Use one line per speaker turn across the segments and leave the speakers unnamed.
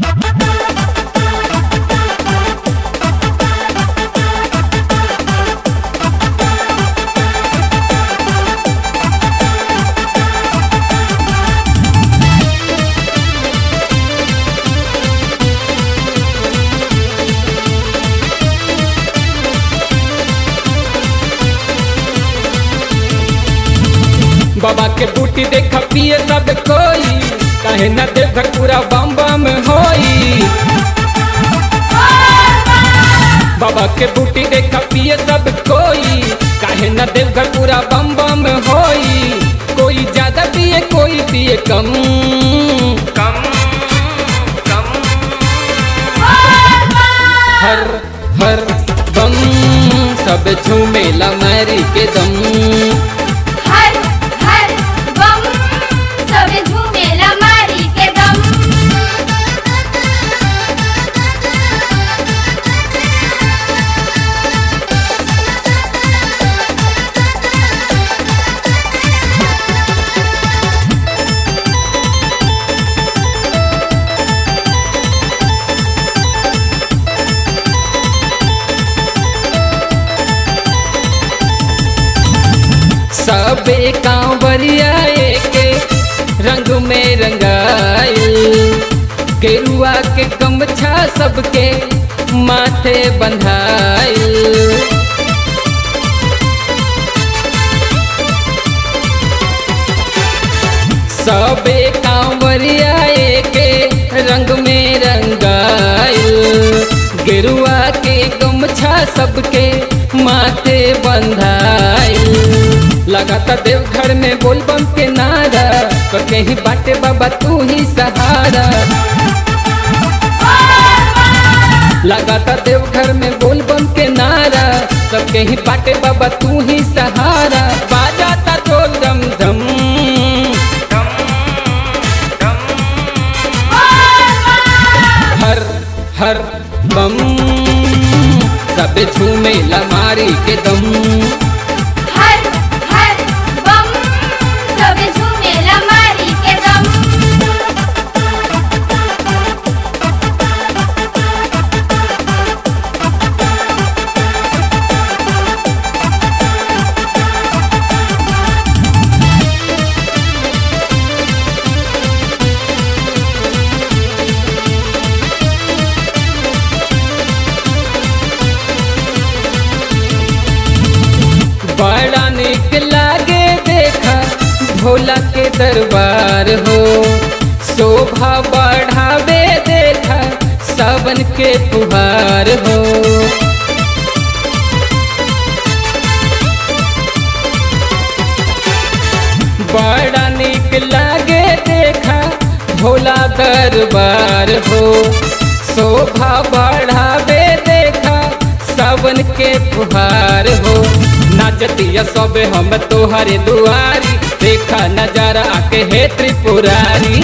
बाबा के बूटी देख पिए सब कोई कहे न देवघर पूरा बम बम होई बाबा के बूटी देख पिए सब कोई काहे न देवघर पूरा बम बम होई कोई ज्यादा पिए कोई पिए कम कम कम हर हर बम सब झूमेला मैरी के दम
हर हर बम सबे झूमेला मारी के दम
सबे कांवरिया के रंग में रंगाइल गेरुआ के गमछा सबके माथे बंधाइल सबे कांवरिया के रंग में रंगाइल गेरुआ के गमछा सबके माथे बंधाइल लगाता देवघर में बोलबम के नारा तो कहीं बाटे बाबा तू ही सहारा लगाता देवघर में बोलबम के नारा सब कहीं बाटे बाबा तू ही सहारा बाजाता ढोल दम दम हर हर बम सब झूमे लमारी के दम
हर हर बम सबे झूमेला मारी के दम
बड़ा निक लागे देखा भोला के दरबार हो शोभा बढ़ावे देखा सावन के फुहार हो बड़ा निक लागे देखा भोला दरबार हो शोभा बढ़ावे देखा सावन के फुहार हो नाचतिया सब हम तोहरे दुआरी देखा नजारा आके हे त्रिपुरारी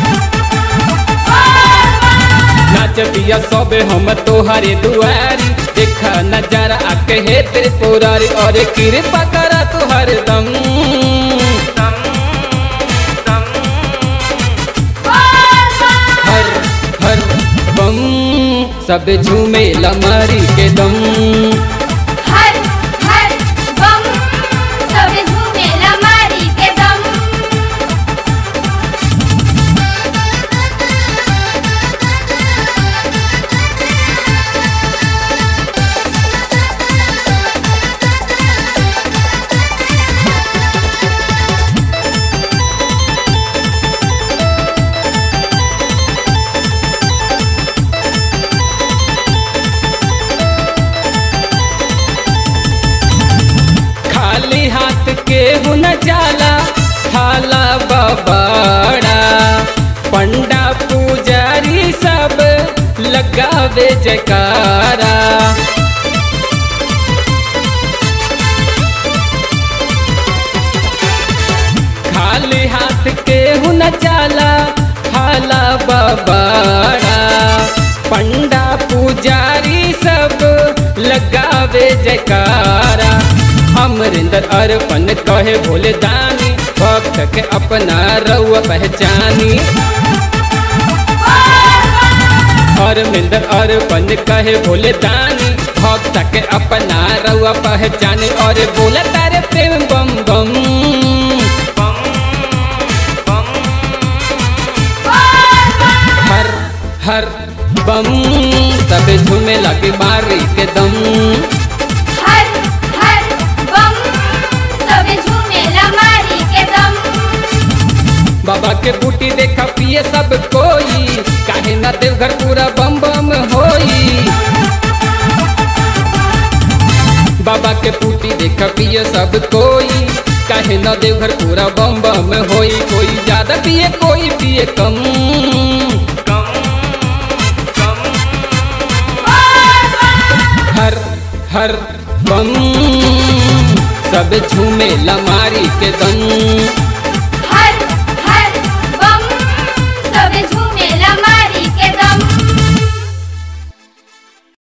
नाचतिया सब हम तोहरे दुआरी देखा नजारा आके हे त्रिपुरारी और कृपा करा तुहर दम हर हर बम सब झूमे लमरी के दम
हर हर बम सबे झूमेला मारी के दम
खाली हाथ के हुन जाला हाला बबाड़ा पंडा पुजारी सब लगावे जयकारा खाली हाथ के हुन जाला हाला बबाड़ा पंडा पुजारी सब लगावे जयकारा अमरिंदर अर्पण कहे भोले दानी भक्त के अपना रउआ पहचानी धर्मेंद्र और बन कहे बोले दानी भक्त के अपना रउआ पहचाने और बोला तारे प्रेम बम बम हर हर बम तबे झूमे लगे मारी के दम
हर हर बम सबे झूमेला मारी के दम
बाबा के बूटी देखा पिए सब कोई काहे न देवघर पूरा बम बम होई बाबा के बूटी देखा पिए सब कोई काहे न देवघर पूरा बम बम होई कोई ज्यादा पिए कोई पिए कम हर हर बम सब झूमे लमारी के दम